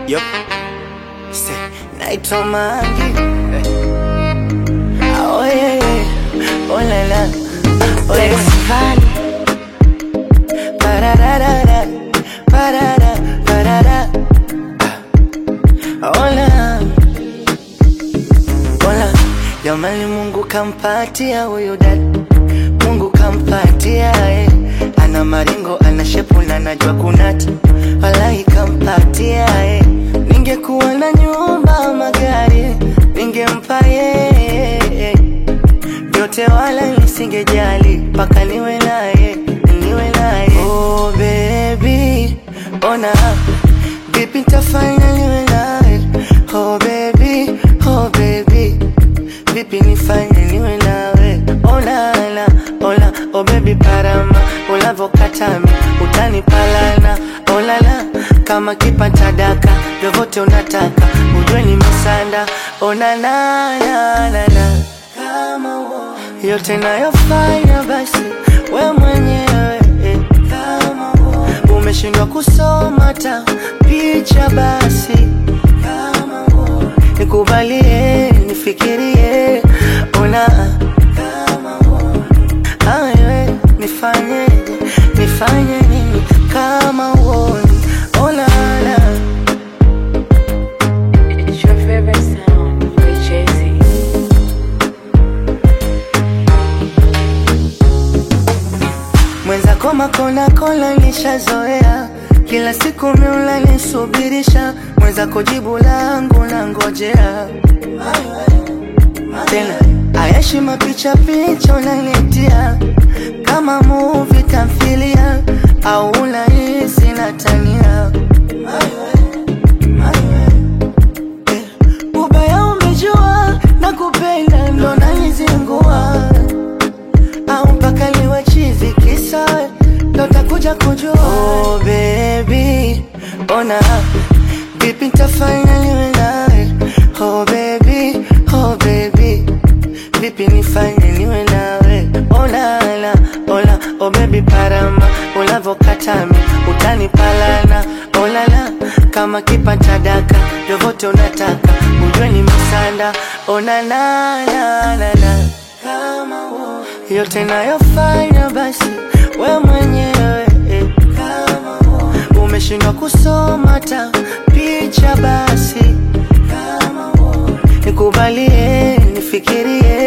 Yup. Say, naitwa Mangi. Oh yeah, yeah. Oh la la. Oh yeah. Pararara. Parara. Parara. Hola. Hola. Jamani Mungu kampatia huyu dada. Mungu kampatia eh. Ana maringo, ana shepu na najua kunata. Wallahi kampatia eh. Ningekuwa na nyumba, magari ningempa yeye vyote, wala nisingejali mpaka niwe naye, niwe naye. Oh baby, ona vipi nitafanya niwe naye. Oh baby, oh baby, vipi nifanye niwe nawe. Oh la la, oh la, oh baby parama, ulavokatami utanipalana. Oh la la, kama kipata daka, vyovyote unataka, ujue ni masanda. Oh na na na na na, kama uo yote nayofanya basi we mwenyewe eh, kama uo umeshindwa kusoma ta picha basi kama uo nikubalie nifikirie ona kama uo awe nifanyeje nifanye nini kama uoni ona la It's your favorite sound with Jay-Z. mwenzako makona kola nishazoea kila siku miula nisubirisha mwenzako jibu langu na ngojea tena ayashi mapicha picha unanitia kama muvi tamthilia au unahisi natania Eh, ubaya umejua na kupenda ndo nanizingua au mpaka liwe chizi kisa ndo takuja kujua oh, baby ona vipi nitafanya niwe nawe oh, baby oh, baby vipi nifanye niwe nawe olala ola oh, baby parama ulavokatami utanipalana olala kama kipata daka vyovyote unataka ujue ni misanda onanananana kama uo yote nayofanya basi we mwenyewe eh, kama uo umeshindwa kusoma ta picha basi kama uo nikubalie nifikirie